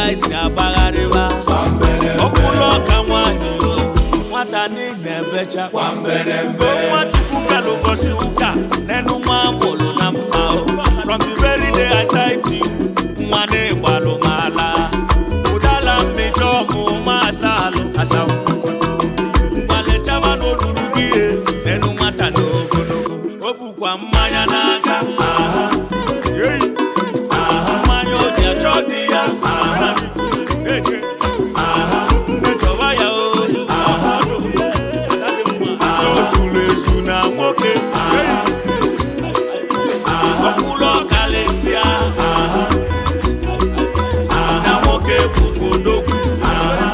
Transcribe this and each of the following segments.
isi agbagharịba ọkwụlụ ọka nwanyị o, nwata n'ime ebecha ugo nwa chukwu kere ụbọchị ụka n'enu nwa mụrụ na mma o. from the very day I sight you nwa na-egbalụ m ala ụdala mmejọ ọmụma asalụ asawu gbalechaba n'olulu gị e, n'enu nwata na ogologo o bukwa mmanya n'aka aha Hey! mmanya o ji achọ di ya aha Eje. aha mmejọba ya o aha o zuru ezu na nwoke Hey! ọkwụlụ ọkalịsịa aha na nwoke bụkwa odogwu aha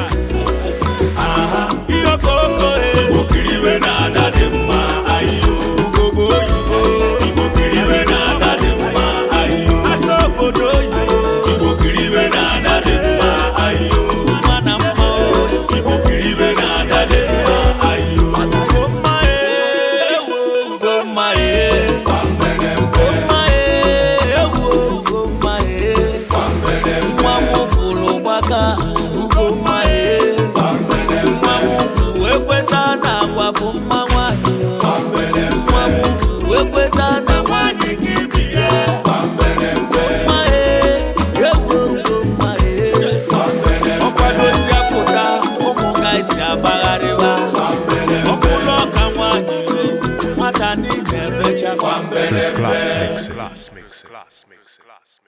ihe okoko igbo na-ada dị mma ayo ugogbe oyibo igbo na-ada dị mma ayo asa obodo oyibo igbo na-ada dị mma ayo mma na mma igbo na-ada dị mma ayo ugomma ewo ugomma ugomma ewo ugomma nwa m fụrụ gbaka ugomma nwa m fụ ekweta na agwa bụ mma nwanyị nwa m fụ ekweta na nwanyị gị bi ya ugomma ewo ugomma ọkwadosi apụta ụmụ ga esi agbagharịba ọkwụlụ ọka nwanyị nwata n'ime ebecha First class mixing.